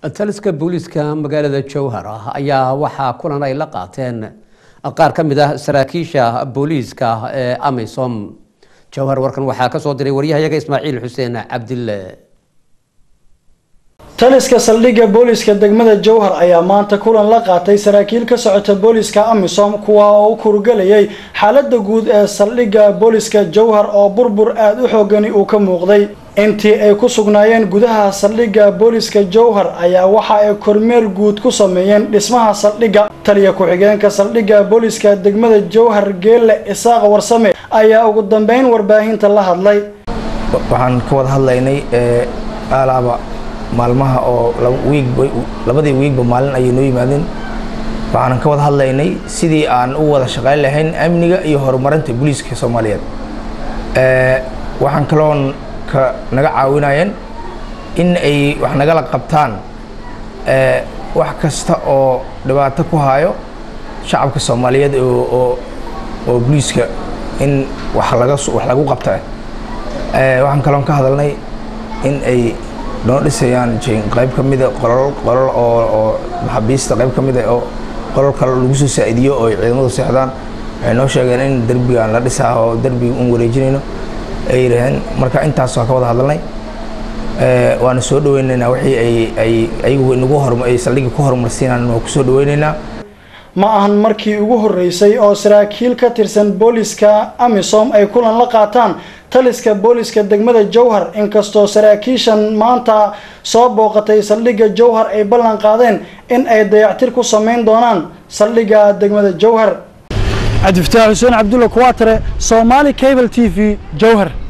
taliska booliiska magaalada jowhar ayaa waxaa kulan ay la qaateen qaar ka mid ah saraakiisha booliiska ee amisom jowhar warkan waxaa kasoo diray waryahayaga ismaaciil xuseen cabdille taliska saldhigga booliska degmada jowhar ayaa maanta kulan la qaatay saraakiil ka socota booliska amisom kuwa oo u kurugelayay xaalada guud ee saldhigga booliska jowhar oo burbur aada u xoogani uu ka muuqday intii ay ku sugnaayeen gudaha saldhigga booliska jowhar ayaa waxa ay kormeer guud ku sameeyeen dhismaha saldhigga taliya ku-xigeenka saldhigga booliska degmada jowhar geelle isaaq warsame ayaa ugu dambeyn warbaahinta la hadlay waxaan ka wada hadlaynay alaaba maalmaha oo labadii wiigba maalin ayay noo yimaadeen waxaanan ka wada hadlaynay sidii aan u wada shaqayn lahayn amniga iyo horumarinta booliiska soomaaliyeed waxaan kaloon ka naga caawinayeen in ay wax nagala qabtaan wax kasta oo dhibaato ku hayo shacabka soomaaliyeed oo oo booliiska in wax laga wax lagu qabta waxaan kaloon ka hadalnay in ay noo dhisayaan qayb ka mida qolol qolol oo oo maxaabiista qayb ka mida oo qolol kale lagu soo saa'idiyo oo ay ciidamadu seexdaan waxay noo sheegeen in derbigaan la dhisaa oo derbiga un wareejinayno ay yidhaaheen marka intaas waa ka wada hadalnay waana soo dhaweynaynaa wixii ay ay ayagu nagu hor ay saldhigga ku horumarsiinaan waa ku soo dhaweynaynaa ma ahan markii ugu horreysay oo saraakiil ka tirsan booliska amisom ay kulan la qaataan taliska booliska degmada jowhar inkastoo saraakiishan maanta soo booqatay saldhigga jowhar ay ballan qaadeen in ay dayactir ku sameyn doonaan saldhigga degmada jowhar cabdifataax xuseen cabdulla kuwaatare somaali cable t v jowhar